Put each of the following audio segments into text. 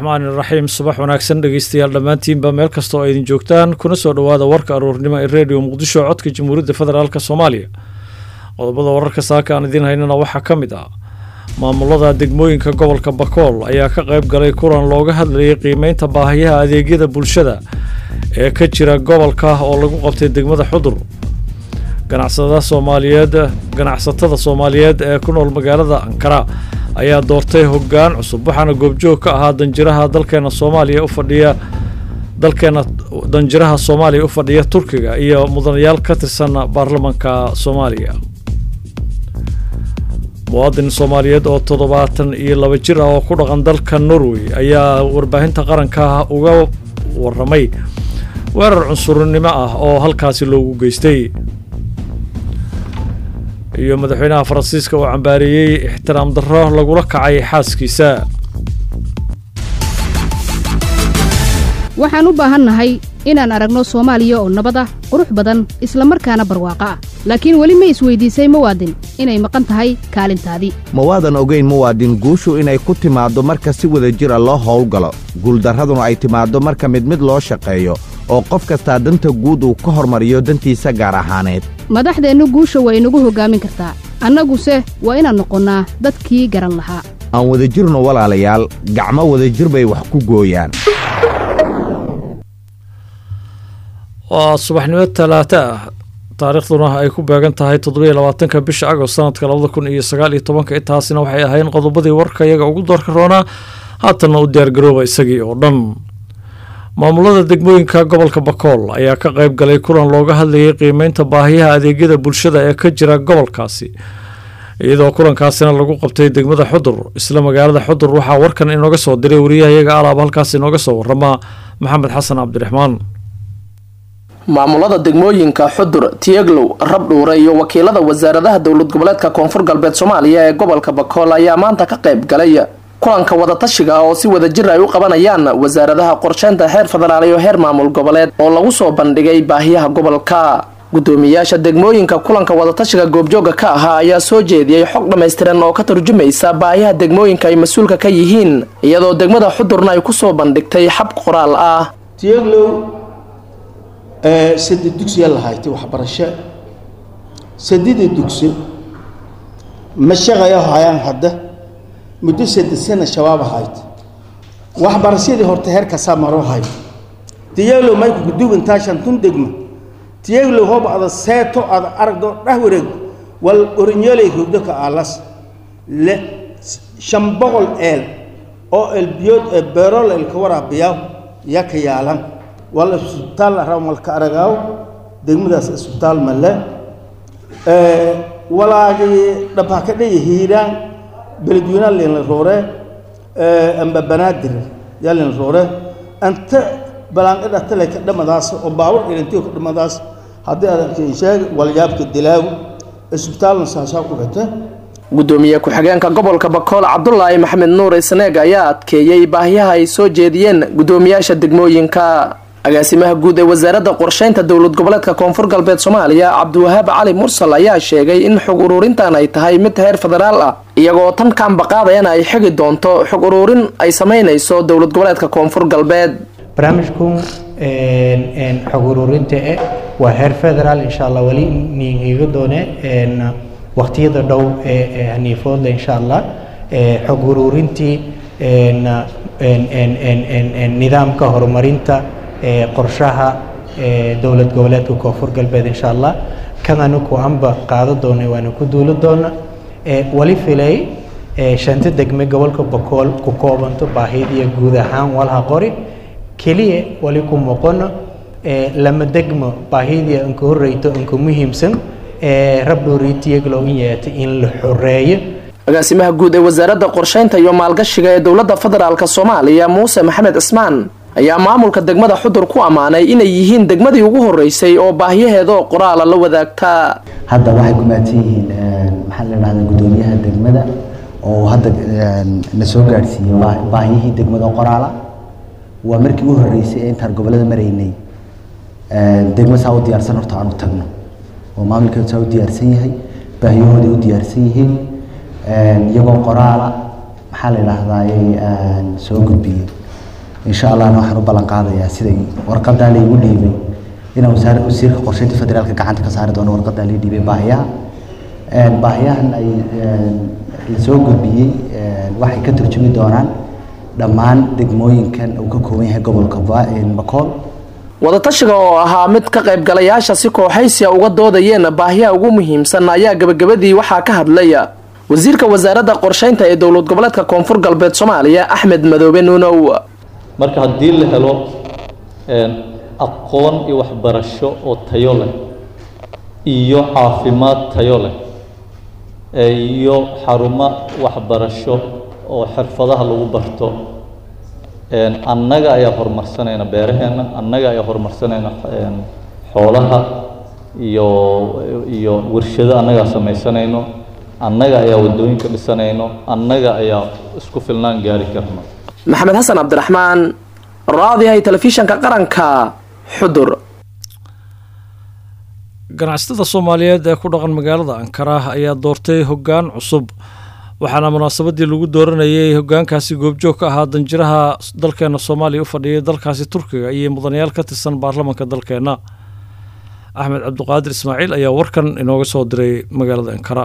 raxmaani raxiim subax wanaagsan dhegeystayaal dhammaantiinba meel kasta oo idin joogtaan kuna soo dhowaada warka aroornimo ee redio muqdisho codka jamhuuriyadda federaalk soomaaliya qodobada wararka saaka aan idiin haynana waxaa ka mid ah maamulada degmooyinka gobolka bakool ayaa ka qayb galay kulan looga hadlayay qiimeynta baahiyaha adeegyada bulshada ee ka jira gobolka oo lagu qabtay degmada xudur ganacsada soomaaliyeed ganacsatada soomaaliyeed ee ku nool magaalada ankara ayaa doortay hoggaan cusub waxaana goobjoog ka ahaa danjiraha dalkeena soomaaliya u fadhiya dalkeena danjiraha soomaaliya u fadhiya turkiga iyo mudanayaal ka tirsan baarlamanka soomaaliya muwaadin soomaaliyeed oo toddobaatan iyo laba jir ah oo ku dhaqan dalka norway ayaa warbaahinta qaranka uga waramay weerar cunsurnimo ah oo halkaasi loogu geystay iyo madaxweynaha faransiiska oo cambaareeyey ixtiraam darro lagula kacay xaaskiisa waxaan u baahannahay inaan aragno soomaaliya oo nabad ah qurux badan isla markaana barwaaqo ah laakiin weli ma isweydiisay muwaadin inay maqan tahay kaalintaadii ma waadan ogayn muwaadin guushu inay ku timaaddo marka si wada jir a loo howlgalo guuldarraduna ay timaaddo marka mid mid loo shaqeeyo oo qof kastaa danta guud uu ka hormariyo dantiisa gaar ahaaneed madaxdeennu guusha waa inagu hoggaamin kartaa annaguse waa inaan noqonnaa dadkii garan lahaa aan wadajirno walaalayaal gacmo wadajir bay wax ku gooyaan waa subaxnimo talaata ah taariikhduna ay ku beegan tahay toddobiyo labaatanka bisha agost sanadka labada kun iyo sagaal iyo tobanka intaasina waxay ahayn qodobadii warka iyaga ugu doorka roonaa haatanna u diyaargarooba isagii oo dhan maamulada degmooyinka gobolka bakool ayaa ka qayb galay kulan looga hadlayay qiimeynta baahiyaha adeegyada bulshada ee ka jira gobolkaasi iyadoo kulankaasina lagu qabtay degmada xudur isla magaalada xudur waxaa warkan inooga soo diray wariyahayaga alaab halkaas inooga soo warama maxamed xasan cabdiraxmaan maamulada degmooyinka xudur tiyeglow rabdhuure iyo wakiilada wasaaradaha dowlad goboleedka koonfur galbeed soomaaliya ee gobolka bakool ayaa maanta ka qayb galay kulanka wadatashiga oo si wada jir ay u qabanayaan wasaaradaha qorsheynta heer federaal iyo heer maamul goboleed oo lagu soo bandhigay baahiyaha gobolka gudoomiyaasha degmooyinka kulanka wadatashiga goobjooga ka ahaa ayaa soo jeediyey xog dhammaystiran oo ka tarjumaysa baahiyaha degmooyinka ay mas-uulka ka yihiin iyadoo degmada xudurna ay kusoo bandhigtay xab qoraal ah saddex dugsiya lahayti waxbarasho saddexda dugsi ma shaqaya hayaan hadda muddo saddex sana shabaab ahayd waxbarashadii horta heer kasaa maro hay tiyaglow mayku gudub intaa shantun degma tiyaglow hob ada seeto ada aragdo dhah wareeg wal orinyoolay rogdo ka aalas le shan boqol eel oo elbiyood ee beerol eelka waraabiyaa yaa ka yaalan wal isbitaal ramalka aragaaw degmadaas isbitaal male walaagii dhabha ka dhaya hiiraan beledweynaha leenla roore amba banaadir yaa leenla roore anta balaanqadha tale ka dhamadaas oo baabur ilantiyo ka dhamadaas haddii aad sheeg walyaabka dilaaw isbitaalna saasaa ku xita gudoomiye ku-xigeenka gobolka bakool cabdulaahi maxamed nuur isneeg ayaa adkeeyey baahiyaha ay soo jeediyeen gudoomiyaasha degmooyinka agaasimaha guud ee wasaaradda qorsheynta dowlad goboleedka koonfur galbeed soomaaliya cabdiwahaab cali mursal ayaa sheegay in xog uruurintan ay tahay mid heer federaal ah iyagoo tan kaanbaqaadayana ay xigi doonto xog uruurin ay sameynayso dowlad goboleedka koonfur galbeed barnaamijku xog uruurinta e waa heer federaal insha allah weli niiga doone waqtiyada dhow ee haniifoodle insha allah xog uruurintii nidaamka horumarinta qorshaha dowlad goboleedka koonfur galbeed insha allah kananu ku anba qaado doona waana ku duulo doona wali filay shanta degme gobolka bakool ku koobanto baahidiya guud ahaan walha qori keliya wali ku moqono lama degmo baahidiya inka horeyto inka muhiimsan rabdhooriitiyaglow in yeeta in la xoreeyo agaasimaha guud ee wasaaradda qorsheynta iyo maalgashiga ee dowladda federaalk soomaaliya muuse maxamed cismaan ayaa maamulka degmada xudur ku ammaanay inay yihiin degmadii ugu horeysay oo baahiyaheedaoo qoraala la wadaagtaa hadda waxay ku maadsan yihiin maxaa la dhahdaa gudoomiyaha degmada oo hadda na soo gaadhsiiyey baahiyihii degmada qoraala waa markii u horeysay ee intaan gobolada maraynay degmo saa u diyaarsan horta aan u tagno oo maamulkeedu saa u diyaarsan yahay baahiyahooday u diyaarsan yihiin iyagoo qoraala maxaa la idhaahdaay soo gudbiyey insha allahna waxaan u ballan qaadayaa siday warqadaa laygu dhiibay inaan wasaar wasiirka qorsheynta federaalka gacanta ka saari doono warqadaa lay dhiibay baahiyaha baahiyahan ay lasoo gudbiyey waxay ka turjumi doonaan dhammaan degmooyinkan uu ka kooban yahay gobolka bakool wadatashiga oo ahaa mid ka qaybgalayaasha si kooxaysiya uga doodayeen baahiyaha ugu muhiimsan ayaa gabagabadii waxaa ka hadlaya wasiirka wasaaradda qorsheynta ee dowlad goboleedka koonfur galbeed soomaaliya axmed madoobe nuunow marka haddii la helo aqoon iyo waxbarasho oo tayo leh iyo caafimaad tayo leh iyo xarumo waxbarasho oo xirfadaha lagu barto annaga ayaa horumarsanayna beeraheenna annaga ayaa horumarsanayna xoolaha iyo iyo warshado annagaa samaysanayno annaga ayaa waddooyinka dhisanayno annaga ayaa isku filnaan gaari karno maxamed xasan cabdiraxmaan raadiyahay telefishanka qaranka xudur ganacsatada soomaaliyeed ee ku dhaqan magaalada ankara ayaa doortay hoggaan cusub waxaana munaasabadii lagu dooranayay hoggaankaasi goobjoog ka ahaa danjiraha dalkeena soomaaliya u fadhiyay dalkaasi turkiga iyo mudanayaal ka tirsan baarlamanka dalkeenna axmed cabdiqaadir ismaaciil ayaa warkan inooga soo diray magaalada ankara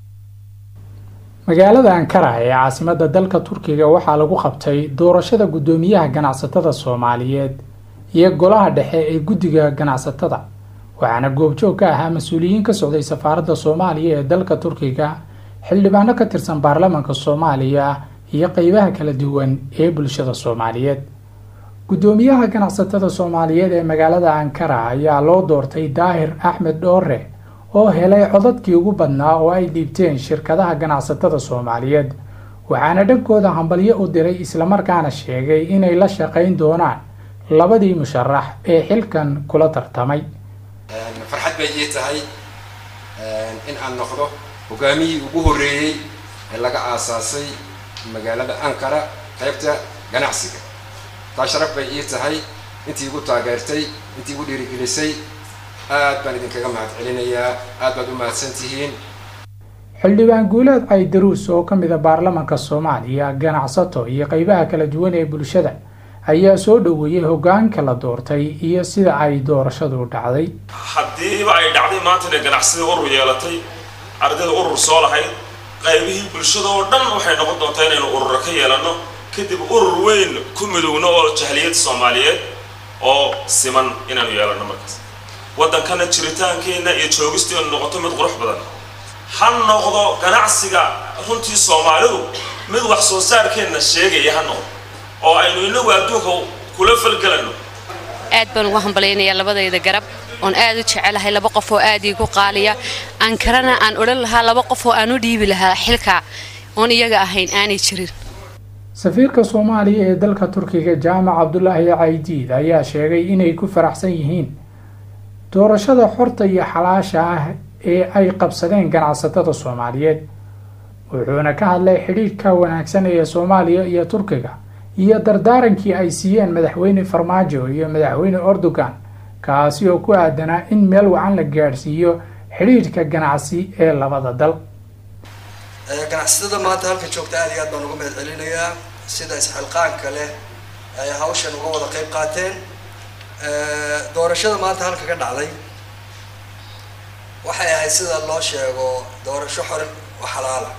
magaalada ankara ee caasimadda dalka turkiga waxaa lagu qabtay doorashada guddoomiyaha ganacsatada soomaaliyeed iyo golaha dhexe ee guddiga ganacsatada waxaana goobjoog ka ahaa mas-uuliyiin ka socday safaaradda soomaaliya ee dalka turkiga xildhibaano ka tirsan baarlamanka soomaaliya iyo qeybaha kala duwan ee bulshada soomaaliyeed guddoomiyaha ganacsatada soomaaliyeed ee magaalada ankara ayaa loo doortay daahir axmed dhoore oo helay codadkii ugu badnaa oo ay dhiibteen shirkadaha ganacsatada soomaaliyeed waxaana dhankooda hambalyo u diray islamarkaana sheegay inay la shaqayn doonaan labadii musharax ee xilkan kula tartamay farxad bay ii tahay in aan noqdo hogaamiyii ugu horreeyey ee laga aasaasay magaalada ankara qaybta ganacsiga taa sharaf bay ii tahay intii igu taageertay intii igu dhiirigelisay aad baan idinkaga mahad celinayaa aad baad u mahadsan tihiin xildhibaan guuleed caydaruus oo ka mid a baarlamanka soomaaliya ganacsato iyo qeybaha kala duwan ee bulshada ayaa soo dhoweeyey hoggaanka la doortay iyo sida ay doorashadu dhacday haddiiba ay dhacday maanta inay ganacsadii urur yeelatay ardayda urur soo lahayd qaybihii bulshada oo dhan waxay noqon doontaa inaynu urura ka yeelanno kadib urur weyn ku midowno oo jahliyad soomaaliyeed oo siman inaanu yeelanno markaas waddankana jiritaankeenna iyo joogisteenu noqoto mid qurux badan ha noqdo ganacsiga runtii soomaalidu mid wax soo saarkeenna sheegaya ha noqdo oo aynu inagu adduunka kula falgelanno aad baan ugu hambalaynayaa labadayda garab oon aad u jecelahay laba qof oo aad iigu qaaliya ankarana aan odhan lahaa laba qof oo aan u dhiibi lahaa xilka oon iyaga ahayn aanay jirin safiirka soomaaliya ee dalka turkiga jaamac cabdulaahi caydiid ayaa sheegay inay ku faraxsan yihiin doorashada xorta iyo xalaasha ah ee ay qabsadeen ganacsatada soomaaliyeed wuxuuna ka hadlay xidhiidhka wanaagsan ee soomaaliya iyo turkiga iyo dardaarankii ay siiyeen madaxweyne farmaajo iyo madaxweyne erdogan kaasi oo ku aadanaa in meel wacan la gaadhsiiyo xidhiidhka ganacsi ee labada dal ganacsatada maanta halkan joogta aad iyo aad baan uga mahad celinayaa sida isxilqaanka leh ay hawshan uga wada qayb qaateen doorashada maanta halka ka dhacday waxay ahayd sida loo sheego doorasho xor oo xalaala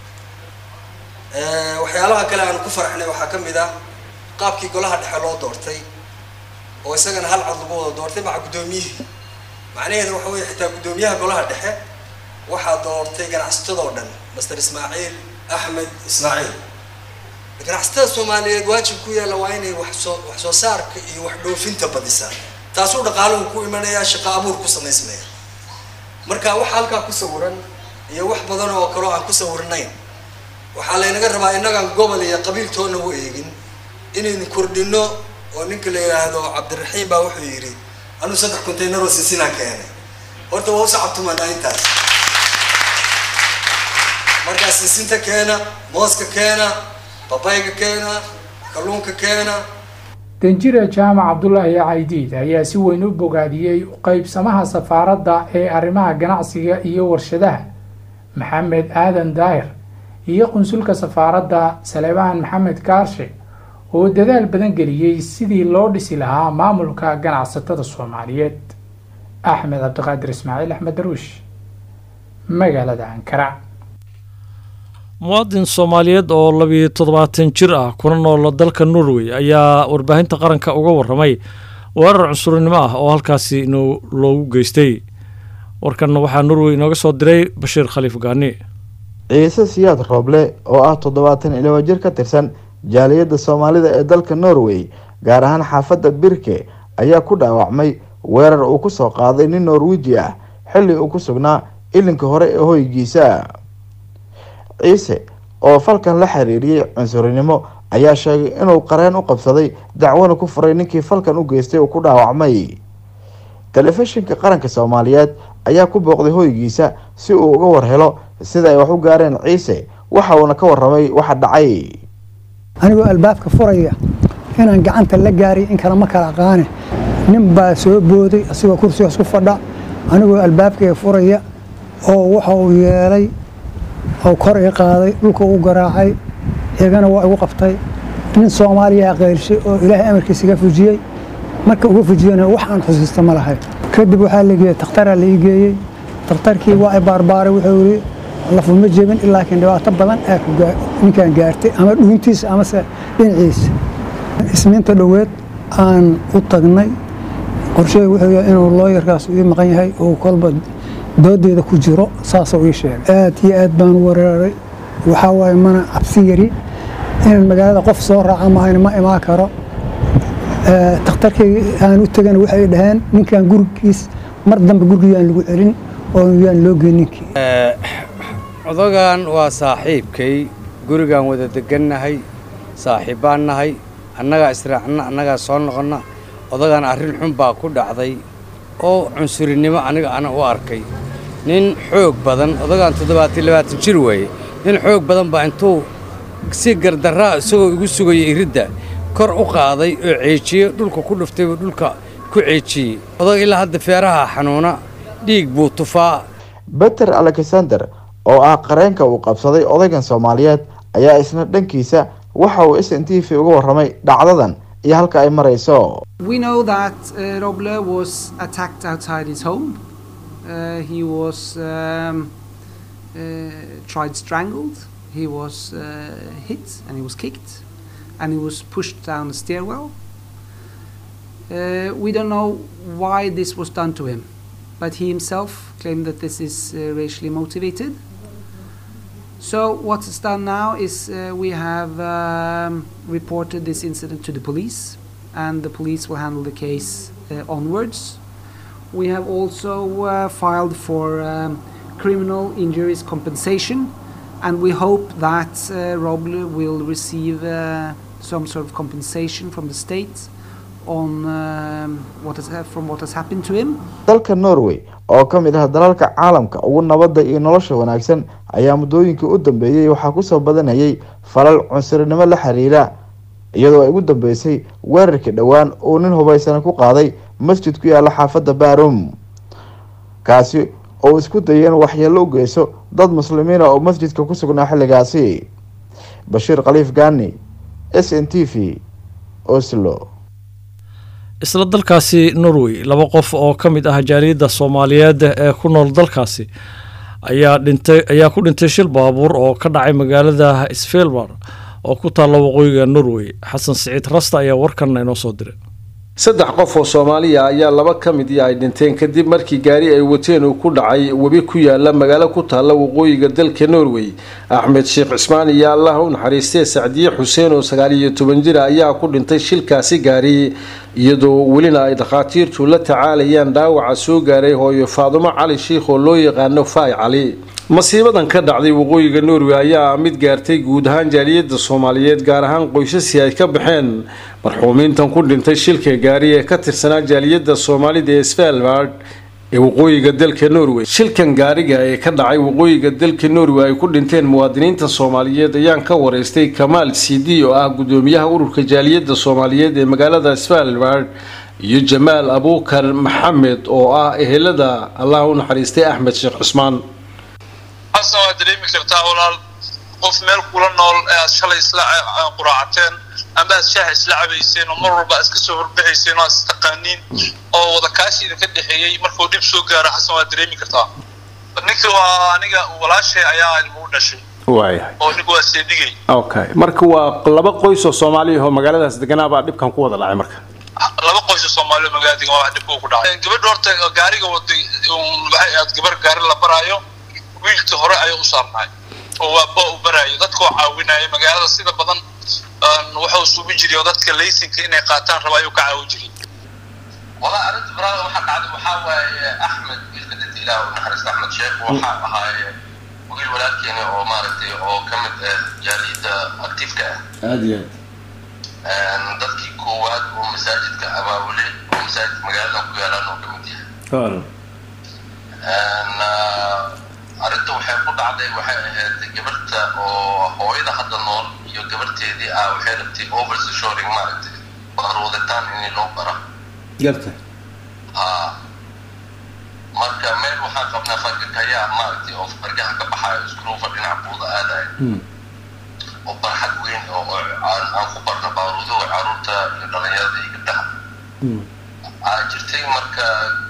waxyaalaha kale aanu ku faraxnay waxaa ka mid ah qaabkii golaha dhexe loo doortay oo isagana hal cod lagu wada doortay maca guddoomiyihii macnaheedu waxa weeye xitaa guddoomiyaha golaha dhexe waxaa doortay ganacsatadoo dhan master ismaaciil axmed ismaaciil ganacsatada soomaaliyeed waajib ku yaalla waa inay waxsoo wax soo saarka iyo wax dhoofinta badisaan taasuu dhaqaaluhu ku imanayaa shaqo abuur ku samaysmaya marka waxa halkaa ku sawiran iyo wax badan oo kaloo aan ku sawirnayn waxaa laynaga rabaa innagaan gobol iyo qabiiltoona u eegin inaynu kordhino oo ninka la yidhaahdo cabdiraxiim baa wuxuu yidhi anuu saddex container oo sinsinaan keenay horta waa usacabtumanaa intaas markaa sinsinta keena mooska keena babayga keena kalluunka keena danjire jaamac cabdulaahi caydiid ayaa si weyn u bogaadiyey qaybsamaha safaaradda ee arrimaha ganacsiga iyo warshadaha maxamed aadan daahir iyo qunsulka safaaradda salebaan maxamed kaarshe oo dadaal badan geliyey sidii loo dhisi lahaa maamulka ganacsatada soomaaliyeed axmed cabdiqaadir ismaaciil axmed daruush magaalada ankara muwaadin soomaaliyeed oo labiyo toddobaatan jir ah kuna nool dalka norway ayaa warbaahinta qaranka uga waramay weerar cunsurinimo ah oo halkaasi loogu geystay warkanna waxaa norway inooga soo diray bashiir khaliif gaani ciise siyaad rooble oo ah toddobaatan iyo laba jir ka tirsan jaaliyadda soomaalida ee dalka norway gaar ahaan xaafadda birke ayaa ku dhaawacmay weerar uu ku soo qaaday nin norwiji ah xilli uu ku sugnaa ilinka hore ee hoygiisa ciise oo falkan la xiriiriyey cunsurinimo ayaa sheegay inuu qareen u qabsaday dacwana ku furay ninkii falkan u geystay uu ku dhaawacmay telefishinka qaranka soomaaliyeed ayaa ku booqday hoygiisa si uu uga warhelo sida ay wax u gaareen ciise waxa uuna ka waramay waxa dhacay anigoo albaabka furaya inaan gacanta la gaaray in kale ma kala aqaane nin baa soo booday asigoo kursigaas ku fadha anigoo albaabkayga furaya oo waxa uu yeelay oo kor ii qaaday dhulka u garaacay igana waa igu qabtay nin soomaaliya qeyrshay oo ilaahay amarkiisa iga fujiyey marka uga fujiyana wax aan xusiista ma lahay kadib waxaa la geeyey takhtaraa la ii geeyey takhtarkii waa i baarbaaray wuxuu yidhi lafu ma jebin laakiin dhibaato badan aa ninkaan gaartay ama dhuuntiisa amase dhinaciisa isniinta dhoweed aan u tagnay qorsheey wuxuu yahay inuu looyarkaas ii maqan yahay oo kolba doodeeda ku jiro saasuu ii sheegay aad iyo aad baan u weeraray waxaa waaye mana cabsi yari inaan magaalada qof soo raaca mahayn ma imaan karo takhtarkii aan u tegana waxay dhaheen ninkan gurigiis mar dambe gurigiyaan lagu celin oo yaan loo geyn ninkii odagan waa saaxiibkay gurigaan wada degannahay saaxiibbaan nahay annagaa israacna annagaa soo noqonna odagan arrin xun baa ku dhacday oo cunsurinimo aniga ana u arkay nin xoog badan odagaan toddobaatan labaatan jir weeye nin xoog badan baa intuu si gardarraa isagoo igu sugaya iridda kor u qaaday oo ceejiye dhulka ku dhuftay buu dhulka ku ceejiyey odag ilaa hadda feeraha xanuuna dhiig buu tufaa beter alexander oo ah qareenka uu qabsaday odaygan soomaaliyeed ayaa isna dhankiisa waxa uu s n t v uga warramay dhacdadan iyo halka ay marayso We know that uh, Roble was attacked outside his home. Uh, he was um, uh, tried strangled. He was uh, hit and he was kicked, and he was pushed down the stairwell. Uh, we don't know why this was done to him, but he himself claimed that this is uh, racially motivated. So what's done now is uh, we have um, reported this incident to the police, and the police will handle the case uh, onwards. We have also uh, filed for um, criminal injuries compensation, and we hope that uh, Roble will receive uh, some sort of compensation from the state on um, what has, from what has happened to him. dalka norway oo ka mid ah dalalka caalamka ugu nabadda iyo nolosha wanaagsan ayaa muddooyinkii u dambeeyey waxaa kusoo badanayay falal cunsurinimo la xiriira iyadoo ay ugu dambeysay weerarkii dhowaan uu nin hubaysana ku qaaday masjid ku yaala xaafadda barum kaasi oo isku dayay in waxyeello u geyso dad muslimiina oo masjidka ku sugnaa xilligaasi bashiir khaliif gaani s n t v oslo isla dalkaasi norway laba qof oo ka mid ah jaaliyadda soomaaliyeed ee ku nool dalkaasi ayaa dhintay ayaa ku dhintay shil baabuur oo ka dhacay magaalada svelbar oo ku taalla waqooyiga norway xasan siciid rasta ayaa warkanna inoo soo diray saddex qof oo soomaaliya ayaa laba ka midii ay dhinteen kadib markii gaari ay wateen uu ku dhacay webi ku yaala magaalo ku taalla waqooyiga dalka norway axmed sheekh cismaan iyo allah u naxariistee sacdiye xuseen oo sagaal iyo toban jira ayaa ku dhintay shilkaasi gaari iyadoo welina ay dhakhaatiirtu la tacaalayaan dhaawaca soo gaaray hooyo faadumo cali shiikh oo loo yaqaano faay cali masiibadan ka dhacday waqooyiga norway ayaa mid gaartay guud ahaan jaaliyadda soomaaliyeed gaar ahaan qoysasii ay ka baxeen marxuumiintan ku dhintay shilka gaari ee ka tirsanaa jaaliyadda soomaalida ee svalbard ee waqooyiga dalka norway shilkan gaariga ee ka dhacay waqooyiga dalka norway ay ku dhinteen muwaadiniinta soomaaliyeed ayaan ka wareystay kamaal cd oo ah gudoomiyaha ururka jaaliyadda soomaaliyeed ee magaalada svalbard iyo jamaal abuukar maxamed oo ah ehelada allah u naxariistay axmed sheekh cusmaan xasan waad dareemi kartaa walaal qof meel kula nool ee aad shalay isla quraacateen amba aad shaaha isla cabayseen oo mar walba aad iska soo horbaxayseen oo aad istaqaaniin oo wada kaashi idinka dhexeeyey markuu dhib soo gaaro xasan waad dareemi kartaa ninka waa aniga walaashay ayaa ilmu u dhashay waayahay oo ninka waa seedigay okay marka waa laba qoys oo soomaaliya oo magaaladaas deganaa baa dhibkan ku wada dhacay marka laba qoys oo soomaali oo magaalada degan waa dhibka ku dhacay gabadha horta gaariga waday waxay aad gabar gaari la baraayo wiilkii hore ayay u saarnaay oo waa ba u baraayo dadka oo caawinaya magaalada sida badan wuxuu suubi jiray oo dadka laysinka inay qaataan raba ayuu ka caawin jiray والله أردت برا واحد قاعد وحاوى أحمد قلت لك إلى ونحرس أحمد شيخ وحاوى هاي وقيل ولكن أو مارتي أو كمت جاليد أكتيف كأ aada dadkii koowaad oo masaajidka abaabulay oo masaajid magaalada ku yaalaan oo kamid yahay arrinta waxay ku dhacday waxay ahayd gabarta oo hooyada hadda nool iyo gabarteedii ah waxay rabtay overshoring maaragtay baarwadataan in loo bara garta haa marka meel waxaan qabnaa fargakayaa maaragtay oo fargaha ka baxaayo iskruufa dhinaca buuda aadaya oo barxad weyn oo oo aan aan ku barno baaruudo caruurta iyo dhalinyarada iyo gabdhaha aa jirtay marka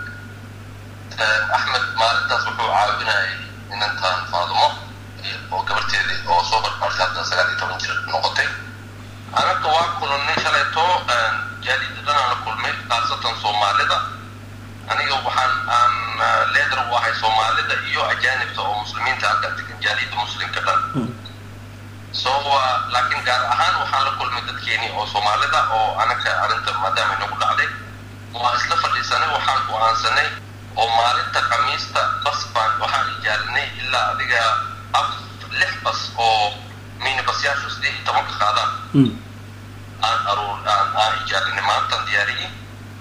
axmed maalintaas wuxuu caawinayay inantaan faadumo oo gabarteedii oo soo barbaartay hadda sagaal iyo toban jir noqotay anaga waa kulannay shalayto jaaliida dhanaan la kulmay khaasatan soomaalida aniga waxaan aan leedar u ahay soomaalida iyo ajaanibta oo muslimiinta halka degan jaaliida muslimka dhan so laakiin gaar ahaan waxaan la kulmay dadkeeni oo soomaalida oo anaga arrinta maadaama inagu dhacday waa isla fadhiisanay waxaan go-aansanay oo maalinta khamiista bas baan waxaan ijaarinay ilaa adiga af lix bas oo minibasyaashu siddeed iyo tobanka qaadaan aan aruur aan aan ijaarinay maantaan diyaariyey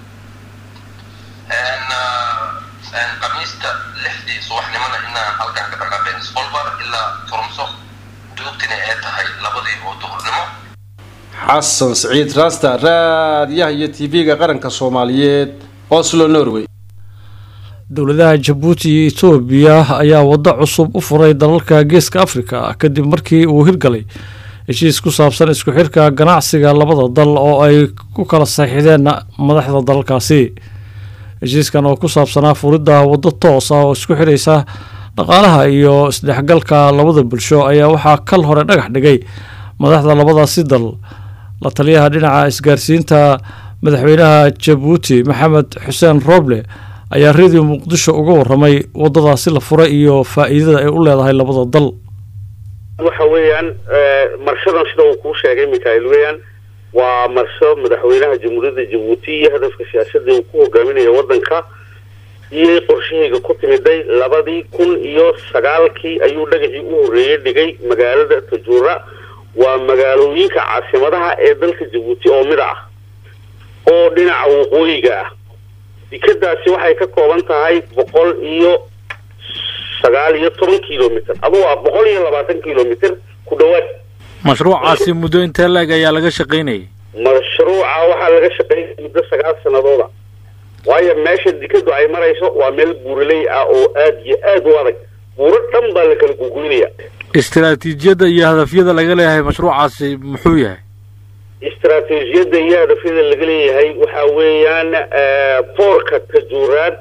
khamiista lixdii subaxnimona inaan halkan ka dhaqaaqeen sfolbar ilaa turumso duugtina ay tahay labadii oo duhurnimo xasan siciid raasta raadiyaha iyo tv-ga qaranka soomaaliyeed oslo norway dowladaha jabuuti iyo etoobiya ayaa waddo cusub u furay dalalka geeska afrika kadib markii uu hirgalay heshiis ku saabsan isku xirka ganacsiga labada dal oo ay ku kala saxiixdeen madaxda dalalkaasi heshiiskan oo ku saabsanaa furidda waddo toos ah oo isku xiraysa dhaqaalaha iyo isdhexgalka labada bulsho ayaa waxaa kal hore dhagax dhigay madaxda labadaasi dal la taliyaha dhinaca isgaarsiinta madaxweynaha jabuuti maxamed xuseen rooble ayaa radio muqdisho uga waramay waddadaasi la furay iyo faa'iidada ay u leedahay labada dal waxa weeyaan marshadan sida uu kuu sheegay mikael weeyaan waa marsho madaxweynaha jamhuuriyadda jabuuti iyo hadafka siyaasadda uu ku hogaaminayo waddanka iyo qorshahayga ku timiday labadii kun iyo sagaalkii ayuu dhagaxii u horreeyey dhigay magaalada tajuura waa magaalooyinka caasimadaha ee dalka jabuuti oo mid ah oo dhinaca waqooyiga ah dekadaasi waxay ka kooban tahay boqol iyo sagaal iyo toban kilomitr aduu waa boqol iyo labaatan kilomitr ku dhowaad mashruucaasi muddo intee leeg ayaa laga shaqaynayay mashruuca waxaa laga shaqeynaya muddo sagaal sanadooda waayo meesha dekadu ay marayso waa meel buuraley ah oo aad iyo aad u adag buuro dhan baa la kala gugoynaya istaraatiijiyadda iyo hadafyada laga leeyahay mashruucaasi muxuu yahay istaraatiijiyadda iyo hadafyada laga leeyahay waxa weeyaan boorka tajuuraad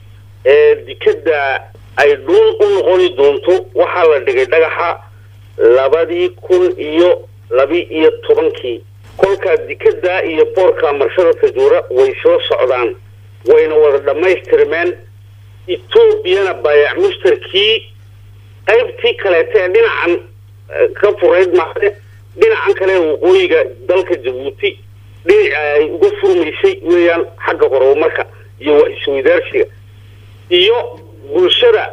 ee dekada ay dhuun u noqoni doonto waxaa la dhigay dhagaxa labadii kun iyo labi iyo tobankii kolkaa dekada iyo boorka marshada tajuura way soo socdaan wayna wada dhammaystirmeen etoobiyana baayac mushtarkii qaybtii kaleeta ee dhinacan ka furayd maade dhinacan kale ee waqooyiga dalka jabuuti dhinaca ay uga furmaysay weeyaan xagga horumarka iyo wax isweydaarsiga iyo bulshada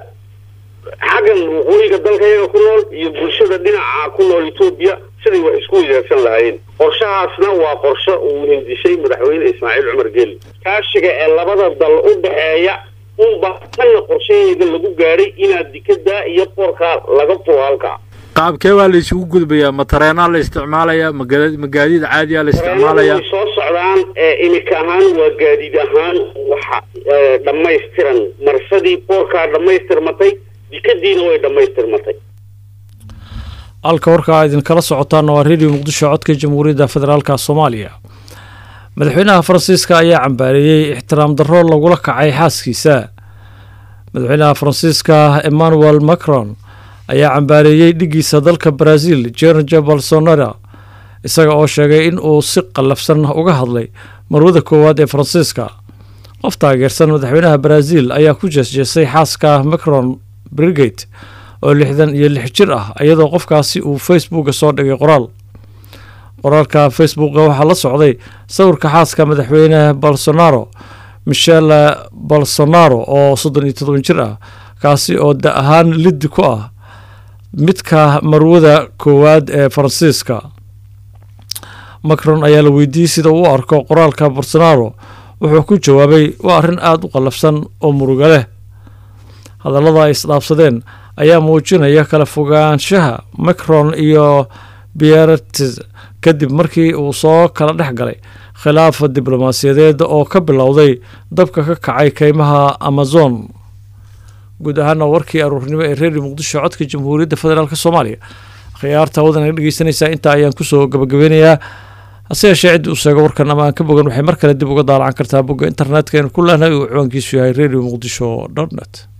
xaggan waqooyiga dalka iyaga ku nool iyo bulshada dhinaca ku nool etoobiya siday wax isku weydaarsan lahaayeen qorshahaasna waa qorshe uu hindisay madaxweyne ismaaciil cumar geeli kaashiga ee labada dal u dhexeeya unba tanna qorshaheeda lagu gaadhay inaad dikadaa iyo boorkaa laga furo halkaa qaabkee baa la isugu gudbayaa ma tareenaa la isticmaalayaa ma gada- ma gaadiid caadiya la isticmaalayaa way soo socdaan ee imika ahaan waa gaadiid ahaan waxa ee, dhammaystiran marsadii boorkaa dhammaystirmatay dikadiina way dhammaystirmatay halka warkaa idinkala socotaana waa redio muqdisho codka jamhuuriyadda federaalka soomaaliya madaxweynaha faransiiska ayaa cambaareeyey ixtiraam darro lagula kacay xaaskiisa madaxweynaha faransiiska emmanuel macron ayaa cambaareeyey dhigiisa dalka brazil jerge bolsonaro isaga oo sheegay in uu si qallafsan uga hadlay marwada koowaad ee faransiiska qof taageersan madaxweynaha brazil ayaa ku jeesjeesay xaaska macron brigate oo lixdan iyo lix jir ah iyadoo qofkaasi uu facebooka soo dhigay qoraal qoraalka facebooka waxaa la socday sawirka xaaska madaxweyne bolsonaro michel bolsonaro oo soddon iyo todoban jir ah kaasi oo da ahaan liddi ku ah midka marwada koowaad ee faransiiska macron ayaa la weydiiyey sida uu u arko qoraalka bolsonaro wuxuu ku jawaabay waa arrin aada u qallafsan oo muruga leh hadallada ay isdhaafsadeen ayaa muujinaya kala fogaanshaha macron iyo biertes kadib markii uu soo kala dhex galay khilaaf diblomaasiyadeed oo ka bilowday dabka ka kacay keymaha amazon guud ahaana warkii aruurnimo ee reeri muqdisho codka jamhuuriyadda federaalk soomaaliya khiyaarta wadanaga dhegeysanaysaa intaa ayaan kusoo gabagabeynayaa hase yeeshee ciddi uu sheego warkan ama aan ka bogan waxay mar kale dib uga daalacan kartaa bogga internetka eenu ku lehnahay uu ciwaankiisu yahay radio muqdisho dot net